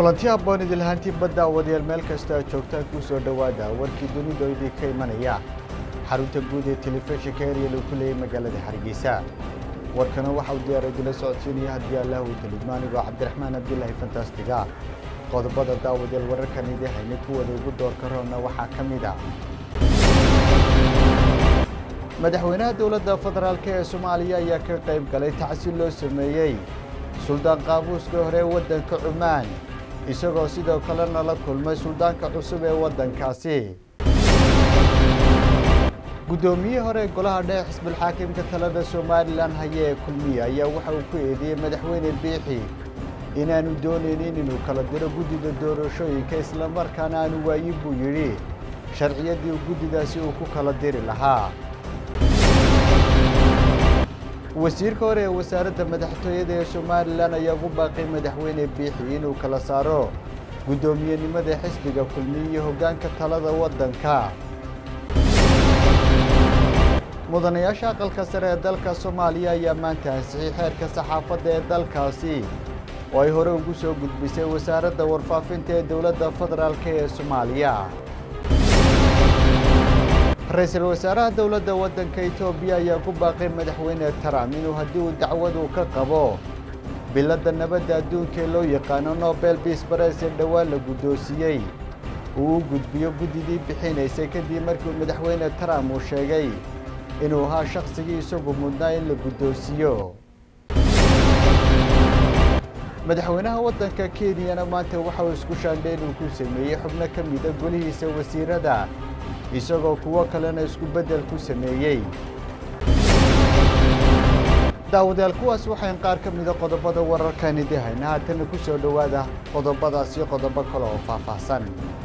kulanti habboon idinlahaantii badda wadayaal meel kasta aad joogtaan kuu soo dhowaada warkii dunidu idinka imanaya xarunta guud ee telefishinka eryal uu ku leeyay magaalada hargeysa warkana waxa uu diyaar idila socodsiinaya haddii allah uu talidmaanigoo cabdiraxmaan abdilaahi fantastiga qodobada daawadayaal wararkan idin haynay kuwada ugu doorka roonna waxaa ka mid a madaxweynaha dowladda federaalk ee soomaaliya ayaa ka qayb galay tacsiil loo sameeyey suldaan qaabuuska hore ee waddanka cumaan isagoo sidoo kalena la kulmay suldaanka cusub ee waddankaasi guddoomiyihii hore golaha dhexe xisbulxaakimka talada somalilan haya ee kulmiya ayaa waxa uu ku eedeeyey madaxweyne biixi inaanu doonaynin inuu kala diro guddida doorashooyinka islamarkaana aanu waayin buu yidhi sharciyaddii guddidaasi uu ku kala diri lahaa wasiirka hore ee wasaaradda madaxtooyada ee somalilan ayaa ugu baaqay madaxweyne biixi inuu kala saaro guddoomiyenimada xisbiga kulmiye iyo hoggaanka talada waddanka mudanayaasha aqalka sare ee dalka soomaaliya ayaa maanta ansixiyey xeerka saxaafadda ee dalkaasi oo ay hore ugu soo gudbisay wasaaradda warfaafinta ee dowladda federaalk ee soomaaliya ra-iisul wasaaraha dowladda waddanka etoobiya ayaa ku baaqay madaxweyne trump inuu haddii uu dacwadu ka qabo biladda nabadda adduunka ee loo yaqaano nobel biis bares ee dhowaan la guddoonsiiyey uu u gudbiyo guddidii bixinaysay kadib markii madaxweyne trump uu sheegay inuu ahaa shakhsigii isagu mudnaa in la guddoonsiiyo madaxweynaha waddanka kenyana maanta waxa uu isku shaandhayn uu ku sameeyey xubno ka mida golihiisa wasiirada isagoo kuwo kalena isku beddel ku sameeyey daawadayaal kuwaas waxayn qaar ka mida qodobada wararkan idin hayna haatana ku soo dhowaada qodobadaas iyo qodobo kale oo faahfaahsan